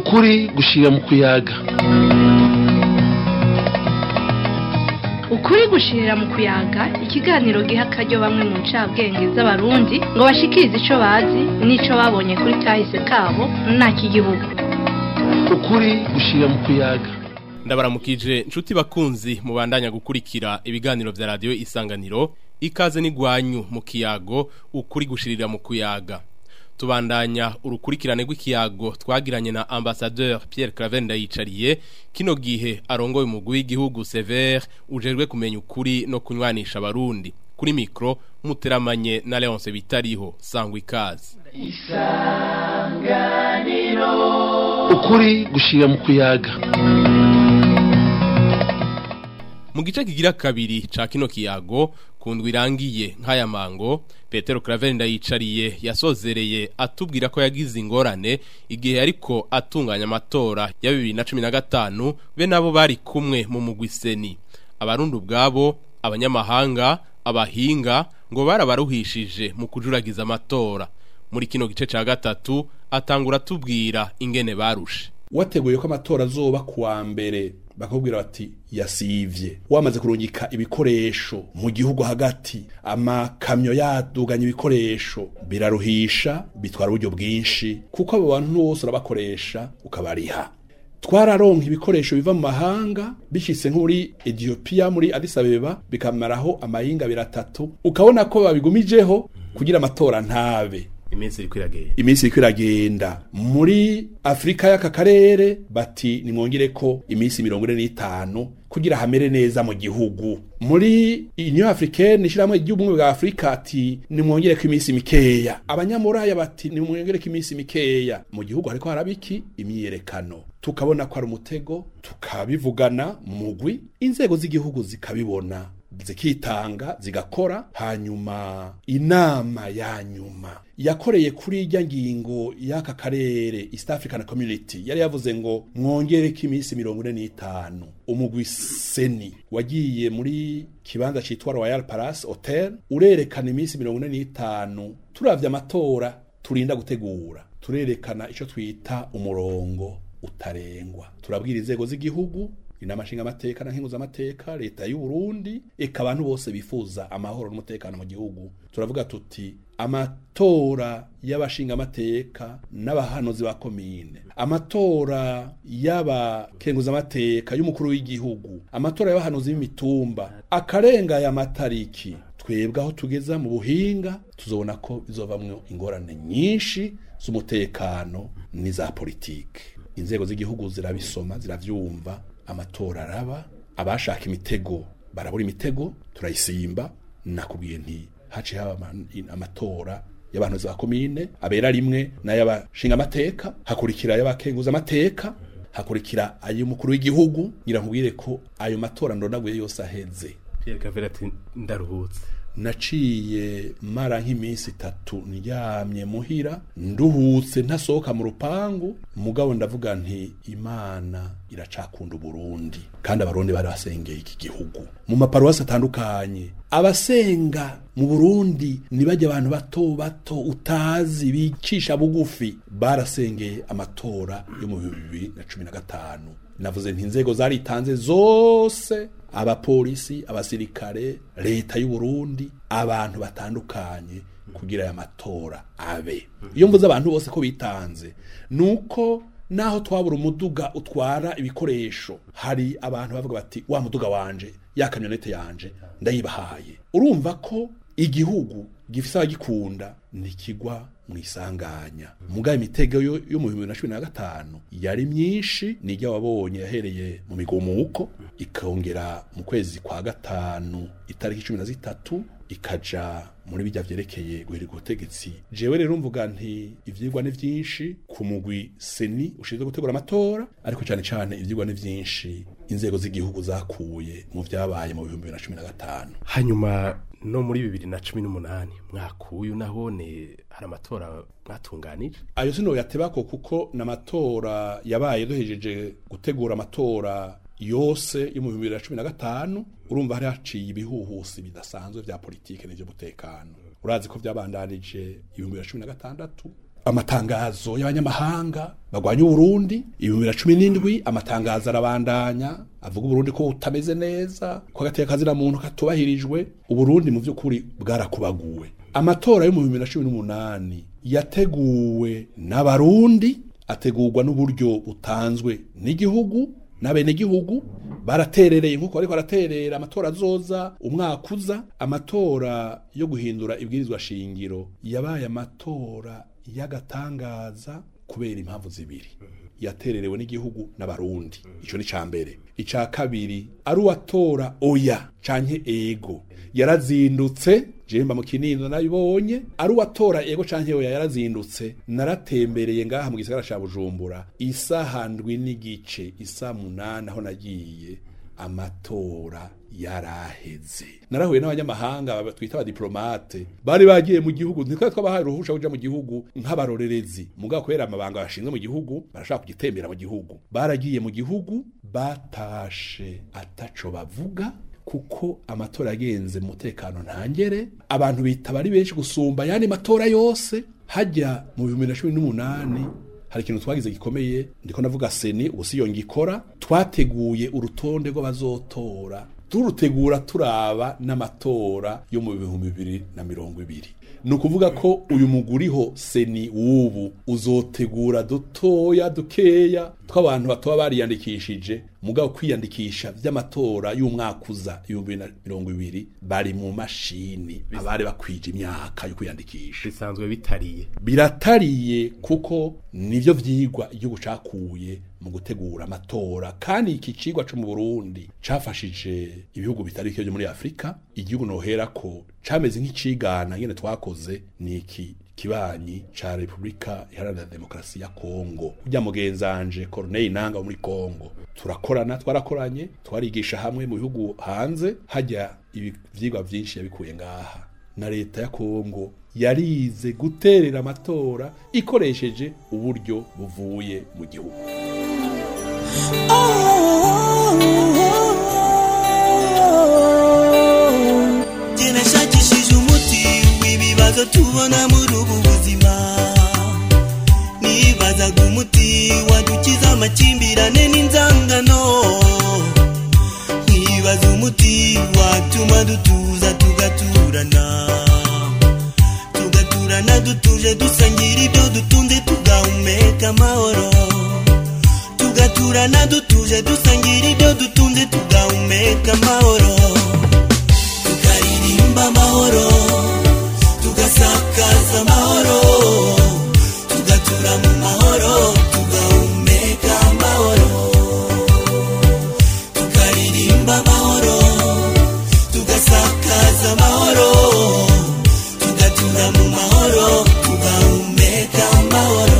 ukuri gushira mu kuyaga ukuri gushirira mu kuyaga ikiganiro giha akaryo bamwe mu ncabwenge z'abarundi ngo bashikirize ico bazi n'ico babonye kuri kahise kabo n'igihugu ukuri gushira mu kuyaga ndabaramukije nshuti bakunzi mubandanya gukurikira ibiganiro vya radiyo isanganiro ikaze n'igwanyu mu kiyago ukuri gushirira mu kuyaga tubandanya urukurikirane rw'ikiyago twagiranye na ambassadeur Pierre Claver ndayicariye kino gihe arongoye umugwi w'igihugu Sever ujejwe kumenya ukuri no kunywanisha abarundi kuri mikro muteramanye na Leonce Bitariho sangwa ikaze ukuri gushira mu kuyaga mu gice kigira kabiri ca kino kiyago kundwa irangiye nk'aya mango Petero Claver ndayicariye yasozereye atubwira ko yagize ingorane igihe ariko atunganya amatora ya 2015 be nabo bari kumwe mu mugwi seni abarundi ubwabo abanyamahanga abahinga ngo barabaruhishije mu kujuragiza amatora muri kino gice ca gatatu atangura tubwira ingene barushe wateguye ko amatora azoba kuwa mbere bakubwira bati yasivye wamaze kurungika ibikoresho mu gihugu hagati amakamyo yaduganya ibikoresho biraruhisha bitwara uburyo bwinshi kuko abo bantu bose urabakoresha ukabariha twararonka ibikoresho biva mu mahanga bishitse nk'uri Ethiopia muri Addis Abeba bikamaraho amahinga biratatu ukabona ko babigumijeho kugira amatora ntabe iminsi iriko iragenda iminsi iriko iragenda muri afurika y'aka karere bati nimwongere ko iminsi mirongo ine n'itanu kugira hamere neza mu gihugu muri union africaine ishyirahamwe ry'ubumwe bwa afurika ati nimwongere ko iminsi mikeya abanyamuraya bati nimwongere ko iminsi mikeya mu gihugu hariko haraba iki imyiyerekano tukabona ko ari umutego tukabivugana mu mugwi inzego z'igihugu zikabibona zikitanga zigakora hanyuma inama ya nyuma yakoreye kuri irya ngingo y'aka karere East African Community yari yavuze ngo mwongere ko iminsi mirongo ine n'itanu umugwi seni wagiye muri kibanza citwa Royal Palace Hotel urerekana iminsi mirongo ine n'itanu turavye amatora turinda gutegura turerekana ico twita umurongo utarengwa turabwira inzego z'igihugu inama nshingamateka na nkenguzamateka leta y'u Burundi eka abantu bose bifuza amahoro n'umutekano mu gihugu turavuga tuti amatora y'abashingamateka n'abahanuzi ba komine amatora y'abakenguzamateka y'umukuru w'igihugu amatora y'abahanuzi b'imitumba akarenga aya matariki twebwe aho tugeza mu buhinga tuzobona ko bizovamwo ingorane nyinshi z'umutekano n'iza politike inzego z'igihugu zirabisoma ziravyumva amatora araba abashaka imitego barabura imitego turayisimba nakubwiye nti haciye haba amatora y'abantu za komine abera rimwe n'ay'abashinga amateka hakurikira ay'abakenguza amateka hakurikira ay'umukuru w'igihugu ngira nkubwire ko ayo matora ndonaguye yose aheze Pierre Claver ati ndaruhutse naciye mara nk'iminsi itatu ndyamye muhira nduhutse ntasohoka mu rupangu mugabo ndavuga nti imana iracakunda uburundi kandi abarundi bari basengeye iki gihugu mu maparuwasi atandukanye abasenga mu burundi nibajya abantu bato bato utazi bicisha bugufi barasengeye amatora yo mu bibiri na cumi na gatanu navuze nti inzego zaritanze zose abapolisi abasirikare leta y'u Burundi abantu batandukanye kugira aya matora abe iyo mvuze abantu bose ko bitanze nuko naho twabura umuduga utwara ibikoresho hari abantu bavuga bati wa muduga wanje ya kamyonete yanje ndayibahaye urumva ko igihugu gifise abagikunda ntikigwa mu isanganya mugaye imitego yo yo mu bihumbi na cumi na gatanu yari myinshi nijya wabonye yahereye mu migumuko ikongera mu kwezi kwa gatanu itariki cumi na zitatu ikaja muri bijya vyerekeye guhirika ubutegetsi jewe rero mvuga nti ivyigwa ni vyinshi ku mugwi seni ushinzwe gutegura amatora ariko cyane cyane ivyigwa ni vyinshi inzego z'igihugu zakuye mu vyabaye mu bihumbi bibiri na cumi na gatanu hanyuma no muri bibiri na cumi n'umunani mwakuyu nahone hari amatora mwatunganije ayo sino yatebako kuko n'amatora yabaye duhejeje gutegura amatora yose yo mu bihumbi bibiri na cumi na gatanu urumva hari haciye ibihuhusi bidasanzwe vya politike n'ivy'umutekano urazi ko vyabandanije ibihumbi bibiri na cumi na gatandatu amatangazo y'abanyamahanga bagwanya uburundi ibihumbi bibiri na cumi n'indwi amatangazo arabandanya avuga uburundi ko butameze neza ko agateka kazina muntu katubahirijwe uburundi mu by'ukuri bwarakubaguwe amatora yo mu bihumbi bibiri na cumi n'umunani yateguwe n'abarundi ategurwa n'uburyo butanzwe n'igihugu n'abenegihugu baraterereye nk'uko bariko baraterera amatora azoza umwaka uza amatora yo guhindura ibwirizwa shingiro yabaye amatora y'agatangaza kubera impamvu zibiri yatererewe n'igihugu n'abarundi ico ni ca mbere ica kabiri ari uwatora oya canke ego yarazindutse jemba mu kinindo nabibonye ari uwatora ego canke oya yarazindutse naratembereye ngaha mu gisagara ca bujumbura isaha ndwi n'igice isa munani aho nagiye amatora yaraheze narahuye n'abanyamahanga twita abadiplomate bari bagiye mu gihugu ntitwari twabahaye uruhusha kuja mu gihugu nk'abarorerezi mugabo kubera amabanga bashinzwe mu gihugu barashaka kugitembera mu gihugu baragiye mu gihugu batashe ataco bavuga kuko amatora yagenze mu mutekano ntangere abantu bitaba ari benshi gusumba ayandi matora yose hajya mu bihumbi na cumi n'umunani hari ikintu twagize gikomeye ndiko navuga seni ubu si yo ngikora twateguye urutonde rw'abazotora turutegura turaba n'amatora yo mu bihumbi bibiri na mirongo ibiri ni ukuvuga ko uyu muguriho seni w'ubu uzotegura dutoya dukeya tw'abantu batoba bariyandikishije mugabo kwiyandikisha vy'amatora y'umwaka uza ibihumbi na mirongo ibiri bari mu mashini abari bakwije imyaka yo kwiyandikisha bisanzwe bitariye biratariye kuko nivyo vyigwa igihugu cakuye mu gutegura amatora kandi iki cigwa co mu Burundi cafashije ibihugu bitari bike vyo muri Afrika igihugu nohera ko cameze nk'icigana ngene twakoze ni iki kibanyi ca Republika Iharanira Demokarasi ya Kongo kurya mugenzanje Corneille Nanga wo muri Kongo turakorana twarakoranye twarigisha hamwe mu bihugu hanze hajya ivyigwa vyinshi yabikuye ngaha na leta ya Kongo yarize guterera amatora ikoresheje uburyo buvuye mu gihugu nashakishije umuti w'ibibazo tubona muri ubu buzima nibazaga umuti wadukiza amakimbirane n'inzangano nkibaza umuti watuma dutuza tugaturana tugaturana dutuje dusangira ibyo dutunze tugahumeka amahoro tugaturana dutuje dusangira ibyo dutunze tugahumeka amahoro tukaririmba amahoro tugasakaza amahoro tugatura mu mahoro tugahumeka amahoro tukaririmba amahoro tugasakaza amahoro tugatura mu mahoro tugahumeka amahoro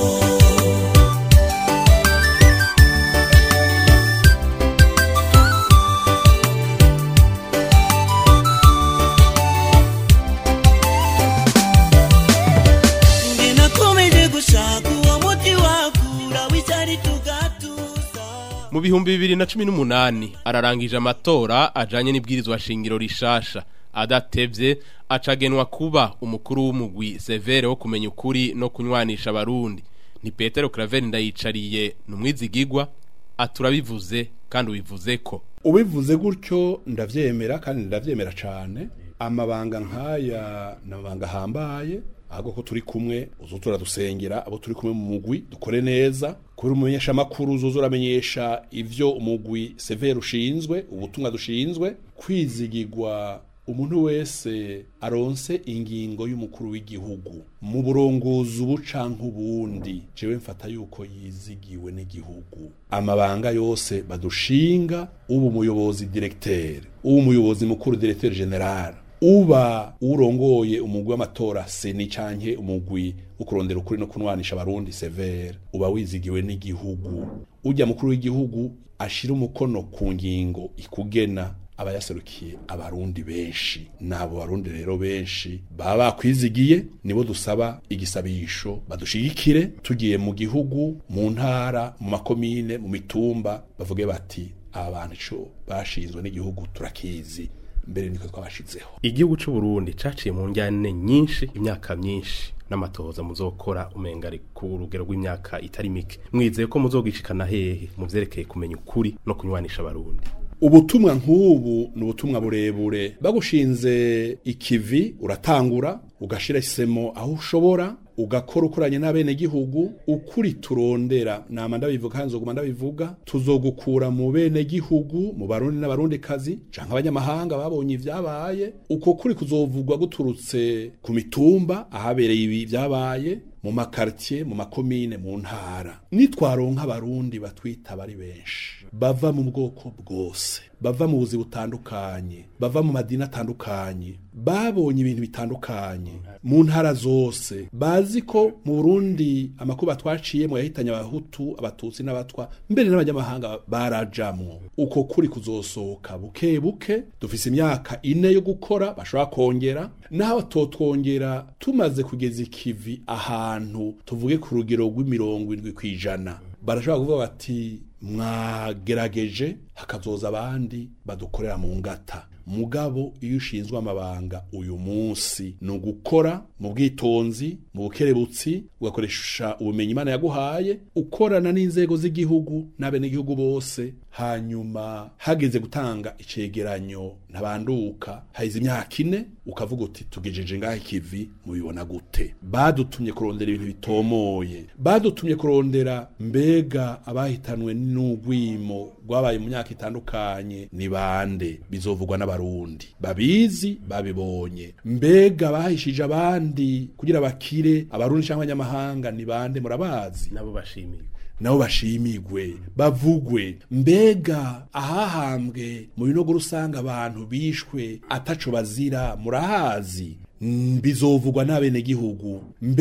Nge nakomeje gushaka uwo muti wakura w'icyari tugatuza mu bihumbi bibiri na cumi n'umunani ararangije amatora ajanye n'ibwirizwa shingiro rishasha adatevye acagenwa kuba umukuru w'umugwi severe wo kumenya ukuri no kunywanisha abarundi ni petero craveri ndayicariye ni umwizigigwa aturabivuze kandi ubivuze ko ubivuze gutyo ndavyemera kandi ndavyemera cane amabanga nk'aya ni amabanga ahambaye ahubwo ko turi kumwe uzo turadusengera abo turi kumwe mu mugwi dukore neza kubera umumenyesha amakuru uzoza uramenyesha ivyo umugwi severe ushinzwe ubutumwa dushinzwe kwizigirwa umuntu wese aronse ingingo y'umukuru w'igihugu mu burongozi ubu canke ubundi jewe mfata yuko yizigiwe n'igihugu amabanga yose badushinga uba umuyobozi directeur uba umuyobozi mukuru directeur general uba urongoye umugwi w'amatora seni canke umugwi wo kurondera ukuri no kunwanisha abarundi severe uba wizigiwe n'igihugu ujya mukuru w'igihugu ashira umukono ku ngingo ikugena aba yaserukiye abarundi benshi nabo barundi rero benshi baba bakwizigiye nibo dusaba igisabisho badushigikire tugiye mu gihugu mu ntara mu makomine mu mitumba bavuge bati aba bantu ico bashinzwe n'igihugu turakizi mbere niko twabashizeho igihugu c'u Burundi caciye mu njyane nyinshi imyaka myinshi n'amatohoza muzokora umenga ari ku rugero rw'imyaka itari mike mwizeye ko muzogishikana hehe mu vyerekeye kumenya ukuri no kunywanisha abarundi ubutumwa nk'ubu ni ubutumwa burebure bagushinze ikivi uratangura ugashira isemo aho ushobora ugakora ukoranye n'abenegihugu ukuri turondera nama ndabivuga kandi nzoguma ndabivuga tuzogukura mu benegihugu mu barundi n'abarundi kazi canke abanyamahanga babonye ivyabaye uko kuri kuzovugwa guturutse ku mitumba ahabereye ibi vyabaye mu makartier mu makomine mu ntara nitwaronka abarundi batwita bari benshi bava mu bwoko bwose bava mu buzi butandukanye bava mu madini atandukanye babonye ibintu bitandukanye mu ntara zose bazi ko mu Burundi amakuba twaciyemo yahitanye abahutu abatutsi n'abatwa mbere n'abanyamahanga barajamwo uko kuri kuzosohoka buke buke dufise imyaka ine yo gukora bashobora kongera naho totwongera tumaze kugeza ikivi ahantu tuvuge ku rugero rw'imirongo indwi kw'ijana barashobora kuvuga bati mwagerageje hakazoza abandi badukorera mu ngata mugabo iyo ushinzwe amabanga uyu munsi ni ugukora mu bwitonzi mu bukerebutsi ugakoresha ubumenyi imana yaguhaye ukorana n'inzego z'igihugu n'abenegihugu bose hanyuma hageze gutanga icegeranyo ntabanduka hahize imyaka ine ukavuga uti tugejeje ngaho ikivi mubibona gute badutumye kurondera ibintu bitomoye badutumye kurondera mbega abahitanwe n'ugwimo rwabaye mu myaka itandukanye ni bande bizovugwa n'abarundi babizi babibonye mbega bahishije abandi kugira bakire abarundi cyangwa abanyamahanga ni bande murabazi nabo bashimiye nabo bashimigwe bavugwe mbega ahahambwe mu binogo rusanga abantu bishwe ataco bazira murahazi Mm, bizovugwa n'abenegihugu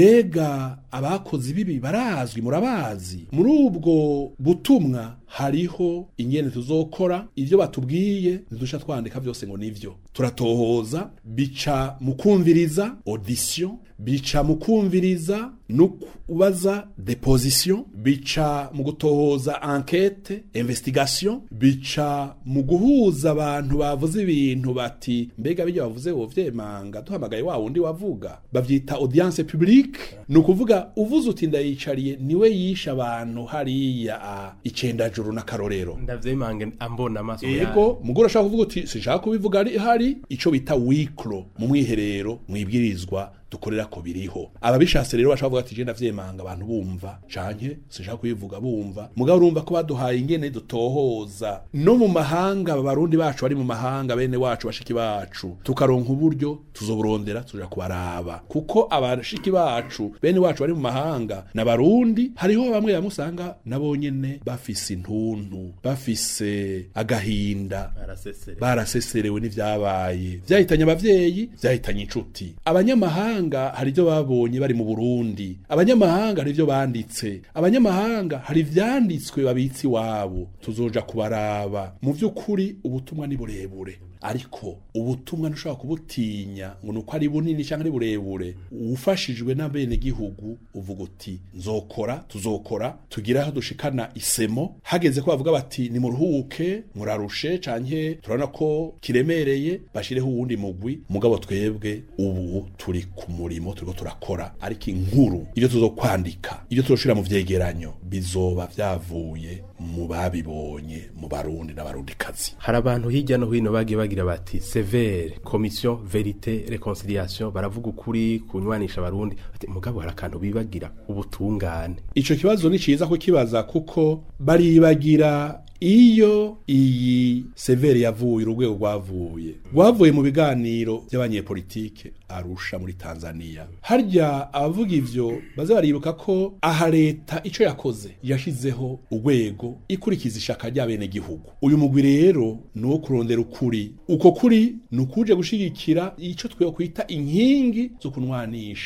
mbega abakozi bibi barazwi murabazi muri ubwo butumwa hariho ingene tuzokora ivyo batubwiye ntidusha twandika vyose ngo nivyo turatohoza bica mu kumviriza audition bica mu kumviriza no kubaza deposition bica mu gutohoza enquete investigation bica mu guhuza abantu bavuze ibintu bati mbega bijya bavuze wovyemanga duhamagaye wa wundi wavuga bavyita audience publique ni ukuvuga uvuze uti ndayicariye niwe yishe abantu hariya a icenda juru n'akarorero ndavyimange ambona amaso yanjye. yego mugore ashaka kuvuga uti sinshaka kubivuga ari hari ico bita wikro mu mwiherero mwibwirizwa dukorera ko biriho ababishatse rero bashaka kuvuga ati je ndavyemanga abantu bumva canke sinshaka kubivuga bumva mugabo urumva ko baduhaye ingene dutohoza no mu mahanga abarundi bacu bari mu mahanga bene wacu bashiki bacu tukaronka uburyo tuzoburondera tuja kubaraba kuko abashiki bacu bene wacu bari mu mahanga n'abarundi hariho bamwe bamwe usanga nabo nyene bafise intuntu bafise agahinda barasesere baraseserewe n'ivyabaye vyahitanye abavyeyi vyahitanye inshuti abanyamahanga hari ivyo babonye bari mu Burundi abanyamahanga hari ivyo banditse abanyamahanga hari ivyanditswe babitsi wabo tuzoja kubaraba mu vy'ukuri ubutumwa ni burebure ariko ubutumwa ntushobora kubutinya ngo nuko ari bunini cyangwa ari burebure ufashijwe n'abenegihugu uvuga uti nzokora tuzokora tugire aho dushikana isemo hageze ko bavuga bati nimuruhuke murarushe canke turabona ko kiremereye bashireho uwundi mugwi mugabo twebwe ubu turi ku murimo turiko turakora ariko inkuru ibyo tuzokwandika ibyo tuzoshira mu vyegeranyo bizoba vyavuye mu babibonye mu barundi n'abarundikazi hari abantu hirya no hino bagiye bagira bati severe komisiyo verite reconciliation baravuga ukuri kunywanisha abarundi bati mugabo hari akantu bibagira ubutungane ico kibazo ni ciza kukibaza kuko baribagira iyo iyi severe yavuye urugwego rwavuye rwavuye mu biganiro by'abanyepolitike arusha muri tanzania harya abavuga ivyo baze baribuka ko aha leta ico yakoze yashizeho urwego ikurikiza ishaka ry'abenegihugu uyu mugwi rero ni uwo kurondera ukuri uko kuri ni ukuje gushigikira ico twe kwita inkingi zo kunwanisha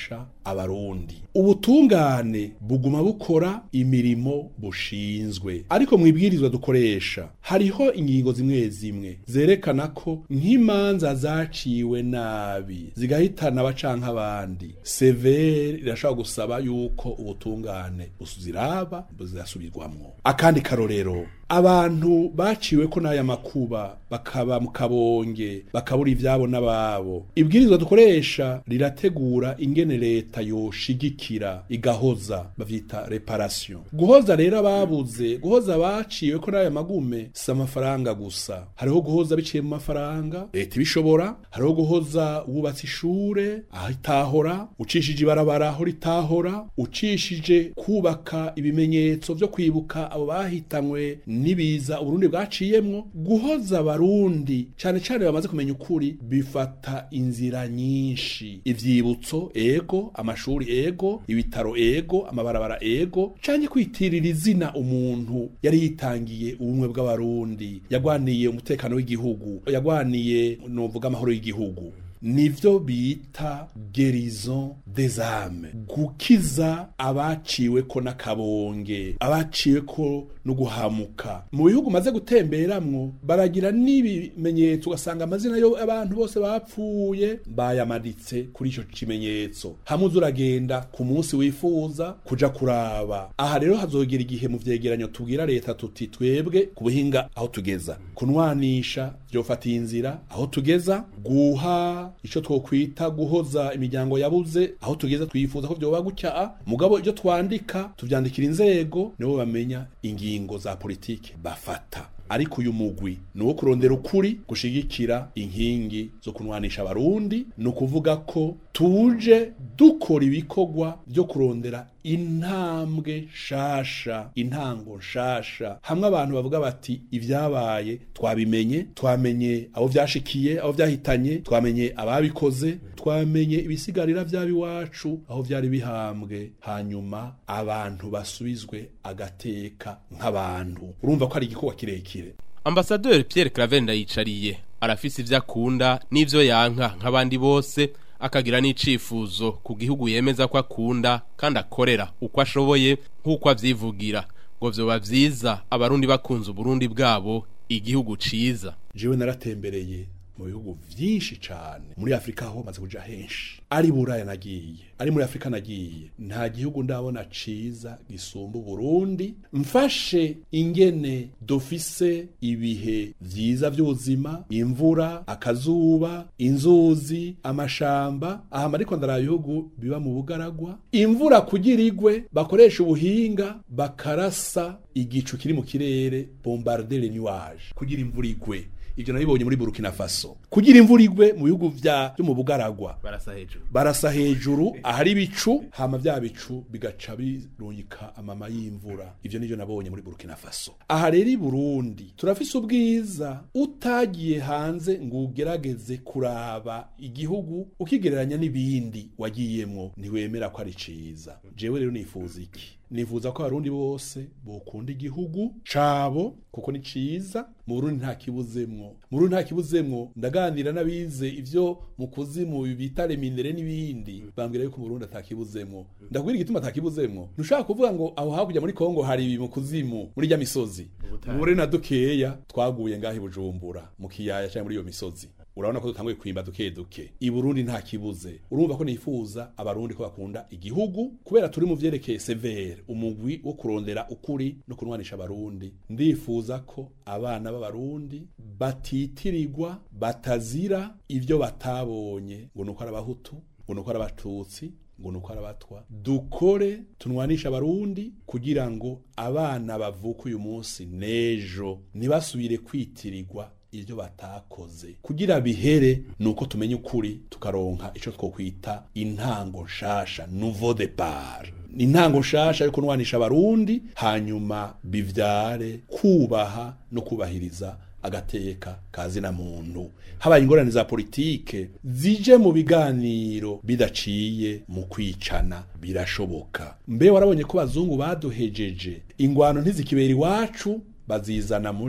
abarundi ubutungane buguma bukora imirimo bushinzwe ariko mu ibwirizwa dukoresha hariho ingingo zimwe zimwe zerekana ko nk'imanza zaciwe nabi zigahitana abacanka abandi severe irashobora gusaba yuko ubutungane buziraba buzasubirwamwo akandi karorero abantu baciwe ko n'aya makuba bakaba mu kabonge bakabura ivyabo n'ababo ibwirizwa dukoresha rirategura ingene leta yoshigikira igahoza bavyita reparation guhoza rero ababuze guhoza abaciwe ko n'aya magume si amafaranga gusa hariho guhoza biciye mu mafaranga leta ibishobora hariho guhoza wubatse ishure aho itahora ucishije ibarabara aho ritahora ucishije kubaka ibimenyetso vyo kwibuka abo bahitanywe nibiza uburundi bwaciyemwo guhoza abarundi cane cane bamaze kumenya ukuri bifata inzira nyinshi ivyibutso ego amashuri ego ibitaro ego amabarabara ego canke kwitirira izina umuntu yari yitangiye ubumwe bw'abarundi yagwaniye umutekano w'igihugu yagwaniye novuga amahoro y'igihugu nivyo bita gerison des âmes gukiza abaciwe ko n'akabonge abaciwe ko no guhamuka mu bihugu maze gutemberamwo baragira n'ibimenyetso ugasanga amazina yo abantu bose bapfuye bayamaditse kuri ico kimenyetso hamwe uza uragenda ku munsi wifuza kuja kuraba aha rero hazogera igihe mu vyegeranyo tubwira leta tuti twebwe ku buhinga aho tugeza kunwanisha vyofatiye inzira aho tugeza guha ico twokwita guhoza imiryango yabuze aho tugeze twifuza ko vyoba gutya mugabo ivyo twandika tuvyandikira inzego nibo bamenya ingingo za politike bafata ariko uyu mugwi ni uwo kurondera ukuri gushigikira inkingi zo kunwanisha abarundi ni ukuvuga ko tuje dukora ibikorwa byo kurondera intambwe shasha intango shasha hamwe abantu bavuga bati ibyabaye twabimenye twamenye abo vyashikiye abo vyahitanye twamenye ababikoze twamenye ibisigarira vy'abiwacu aho vyari bihambwe hanyuma abantu basubizwe agateka nk'abantu urumva ko ari igikorwa kirekire Ambassadeur Pierre Claver ndayicariye arafise ivyo akunda n'ivyo yanka nk'abandi bose akagira n'icifuzo ku gihugu yemeza ko akunda kandi akorera uko ashoboye nk'uko avyivugira ngo vyoba vyiza abarundi bakunze uburundi bwabo igihugu ciza jewe naratembereye mu bihugu vyinshi cane muri Afrika ho maze kuja henshi ari buraya nagiye ari muri Afrika nagiye nta gihugu ndabona ciza gisumba Burundi mfashe ingene dufise ibihe vyiza vy'ubuzima imvura akazuba inzuzi amashamba aha ariko ndara bihugu biba mu bugaragwa imvura kugira igwe bakoresha ubuhinga bakarasa igicu kiri mu kirere bombarder les nuages kugira imvura igwe ivyo nabibonye muri Burkina Faso kugira imvura igwe mu bihugu vya byo mu bugaragwa barasa hejuru barasa hejuru ahari ibicu hama vya bicu bigaca birungika amama y'imvura ivyo nivyo nabonye muri Burkina Faso aha rero i Burundi turafise ubwiza utagiye hanze ngo ugerageze kuraba igihugu ukigereranya n'ibindi wagiyemwo ntiwemera ko ari ciza jewe rero nifuza iki nifuza ko abarundi bose bokunda igihugu cabo kuko ni ciza mu Burundi nta kibuzemwo mu Burundi nta kibuzemwo ndaganira n'abize ivyo mu kuzimu bita reminere n'ibindi bambwira yuko mu Burundi atakibuzemwo ndakubwira igituma atakibuzemwo ntushaka kuvuga ngo aho hakurya muri Kongo hari ibi mu kuzimu muri rya misozi muri na dukeya twaguye ngaho i Bujumbura mu kiyaya cyangwa muri iyo misozi urabona ko dutanguye kwimba duke duke i Burundi nta kibuze urumva ko nifuza abarundi ko bakunda igihugu kubera turi mu vyerekeye severe umugwi wo kurondera ukuri no kunwanisha abarundi ndifuza ko abana b'abarundi batitirirwa batazira ivyo batabonye ngo nuko ari abahutu ngo nuko ari abatutsi ngo nuko ari abatwa dukore tunwanisha abarundi kugira ngo abana bavuka uyu munsi nejo ntibasubire kwitirirwa ivyo batakoze kugira bihere nuko tumenye ukuri tukaronka ico twokwita intango nshasha nouveau départ intango nshasha yo kunwanisha abarundi hanyuma bivyare kubaha no kubahiriza agateka kazina muntu habaye ingorane za politike zije mu biganiro bidaciye mu kwicana birashoboka mbe warabonye ko bazungu baduhejeje ingwano ntizikibera iwacu bazizana muri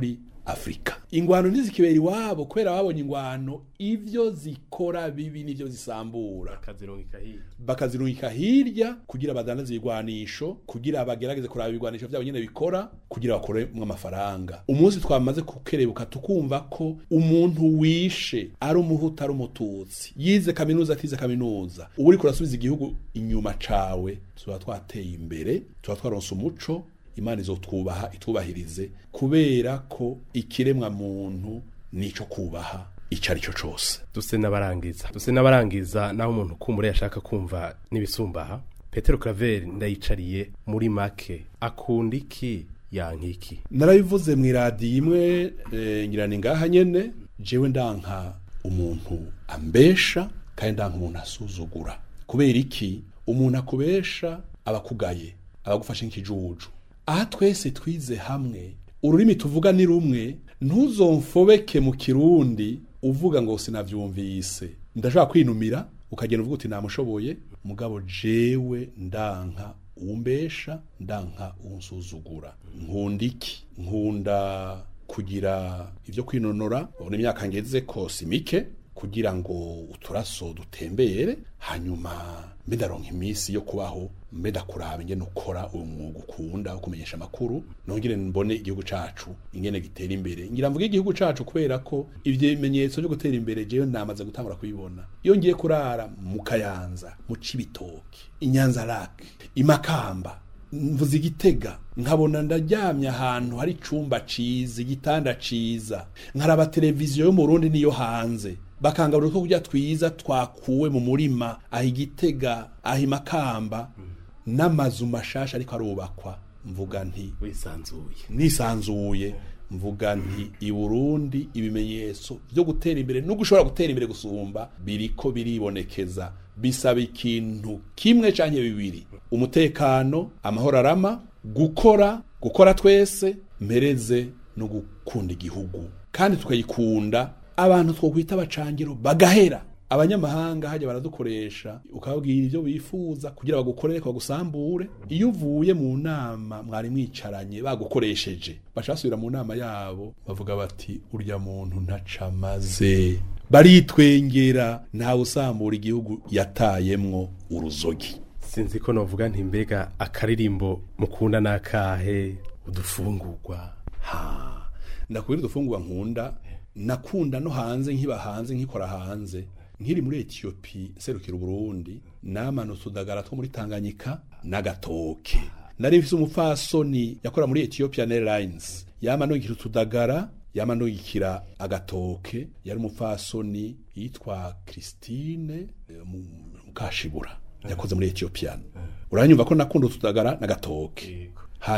afurika ingwano ntizikibera iwabo kubera babonye ingwano ivyo zikora bibi n'ivyo zisambura akazirungika hirya bakazirungika hirya kugira badandaze ibigwanisho kugira bagerageze kuraba ibigwanisho vyabo nyene bikora kugira bakoremwo amafaranga umunsi twamaze kukerebuka tukumva ko umuntu wishe ari umuhutu ari umututsi yize kaminuza atize kaminuza ubu uriko urasubiza igihugu inyuma cawe tuba twateye imbere tuba twaronse umuco imana izotwubaha itwubahirize kubera ko ikiremwa muntu nico kubaha ico ari cyo cose duse n'abarangiza duse n'abarangiza naho umuntu kumure yashaka kumva n'ibisumbaha petero claver ndayicariye muri make akunda iki yankiki narabivuze mu iradiyo imwe eh, ngira ni ngaha nyene jewe ndanka umuntu ambesha kandi ndanka umuntu asuzugura kubera iki umuntu akubesha abakugaye abagufashe nk'ikijuju aha twese twize hamwe ururimi tuvuga ni rumwe ntuzomfobeke mu kirundi uvuga ngo sinavyumvise ndashobora kwinumira ukagenda uvuga uti namushoboye mugabo jewe ndanka umbesha ndanka unsuzugura nkunda iki nkunda kugira ivyo kwinonora ubona imyaka ngeze ko si mike kugira ngo uturaso dutembere hanyuma mbe ndaronka iminsi yo kubaho mbe ndakuraba ingene ukora uyu mwuga ukunda wo kumenyesha amakuru nongere mbone igihugu cacu ingene gitera imbere ngira mvuge igihugu cacu kubera ko ivyo bimenyetso vyo gutera imbere jewe namaze gutangura kubibona iyo ngiye kurara mu kayanza mu cibitoki inyanza lake imakamba mvuze igitega nkabona ndaryamye ahantu hari icumba ciza igitanda ciza nkaraba televiziyo yo mu Burundi niyo hanze bakangaburira ko kurya twiza twakuwe mu murima aho igitega aho imakamba n'amazu mashasha ariko arubakwa mvuga nti wisanzuye nisanzuye mvuga nti i Burundi ibimenyetso byo gutera imbere no gushobora gutera imbere gusumba biriko biribonekeza bisaba ikintu kimwe canke bibiri umutekano amahoro arama gukora gukora twese mpereze no gukunda igihugu kandi tukayikunda abantu twokwita abacangiro bagahera abanyamahanga hajya baradukoresha ukababwira ibyo bifuza kugira bagukorere bagusambure iyo uvuye mu nama mwari mwicaranye bagukoresheje baca basubira mu nama yabo bavuga bati urya muntu ntaca amaze baritwengera ntawe usambura igihugu yatayemwo uruzogi sinzi ko novuga nti mbega akaririmbo mukunda nakahe udufungurwa ha ndakubwira udufungurwa nkunda nakunda no hanze nkiba hanze nkikora hanze nkiri muri Ethiopia serukira Burundi namanutse udagara two muri Tanganyika n'agatoke nari mfise umupfasoni yakora muri Ethiopian Airlines yamanukira utudagara yamanukira agatoke yari umupfasoni yitwa Christine eh, Mu- Mukashibura yakoze muri Ethiopian uranyumva ko nakunda utudagara n'agatoke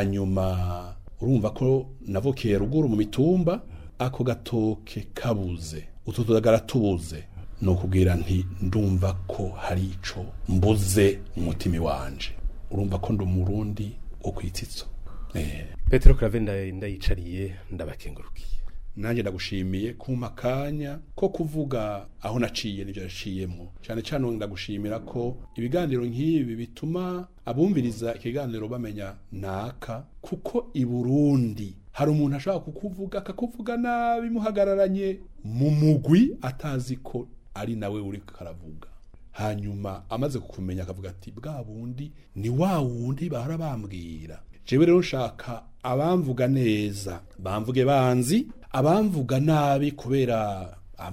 hanyuma urumva ko navukiye ruguru mu mitumba ako gatoke kabuze utu tudagara tubuze ni ukubwira nti ndumva ko hari ico mbuze mu mutima wanje urumva ko ndi umurundi wo kwitsitso eh. petero claver nda- ndayicariye ndabakengurukiye nanjye ndagushimiye kumpa akanya ko kuvuga aho naciye n'ibyo naciyemo cyane cyane ndagushimira ko ibiganiro nk'ibi bituma abumviriza ikiganiro bamenya naka kuko i burundi hari umuntu ashobora kukuvuga akakuvuga nabi muhagararanye mu mugwi atazi ko ari nawe uri karavuga hanyuma amaze kukumenya akavuga ati bwa bundi ni wa wundi bahora bambwira jewe rero nshaka abamvuga neza bamvuge banzi abamvuga nabi kubera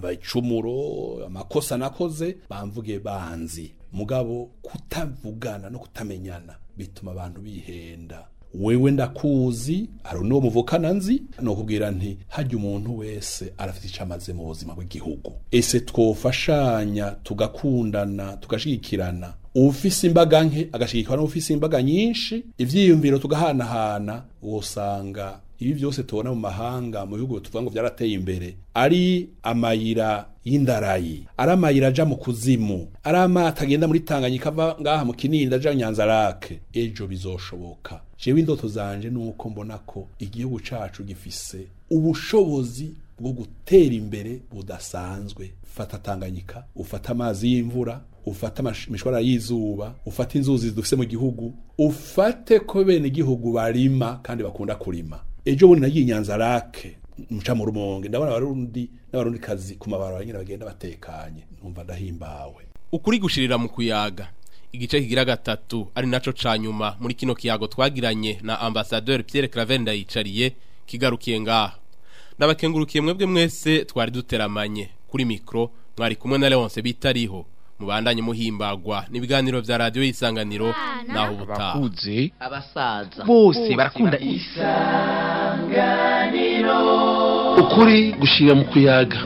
amacumuro amakosa nakoze bamvuge banzi mugabo kutavugana no kutamenyana bituma abantu bihenda wewe ndakuzi hari n'uwo muvukana nzi ni ukubwira nti hajya umuntu wese arafite icyo amaze mu buzima bw'igihugu ese twofashanya tugakundana tugashigikirana ufise imbaga nke agashigikirwa n'ufise imbaga nyinshi ivyiyumviro tugahanahana wosanga ibi byose tubona mu mahanga mu bihugu tuvuga ngo byarateye imbere ari amayira y'indarayi ari amayira aja mu kuzimu ari amato agenda muri tanganyika ava ngaha mu kinini aja nyanzarake ejo bizoshoboka jewe indoto zanje nuko mbona ko igihugu cacu gifise ubushobozi bwo gutera imbere budasanzwe fata tanganyika ufata amazi y'imvura ufate amash- imishwarara y'izuba ufate inzuzi dufise mu gihugu ufate ko bene igihugu barima kandi bakunda kurima ejo bundi nagiye inyanza rake muca mu rumonge ndabona abarundi n'abarundi kazi ku mabarabara nyine bagenda batekanye numva ndahimbawe ukuri gushirira mu kuyaga igice kigira gatatu ari naco ca nyuma muri kino kiyago twagiranye na ambassadeur Pierre Claver ndayicariye kigarukiye ngaha ndabakengurukiye mwebwe mwese twari duteramanye kuri mikro mwari kumwe na Leonce bitariho mubandanye muhimbagwa n'ibiganiro vya radio y'isanganiro naho ubutaha abakuze abasaza bose barakunda isanganiro ukuri gushira mu kuyaga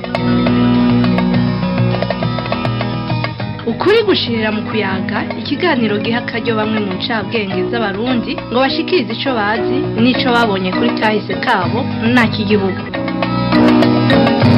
ukuri gushirira mu kuyaga ikiganiro giha akaryo bamwe mu ncabwenge z'abarundi ngo bashikirize ico bazi n'ico babonye kuri kahise kabo nta kigihugu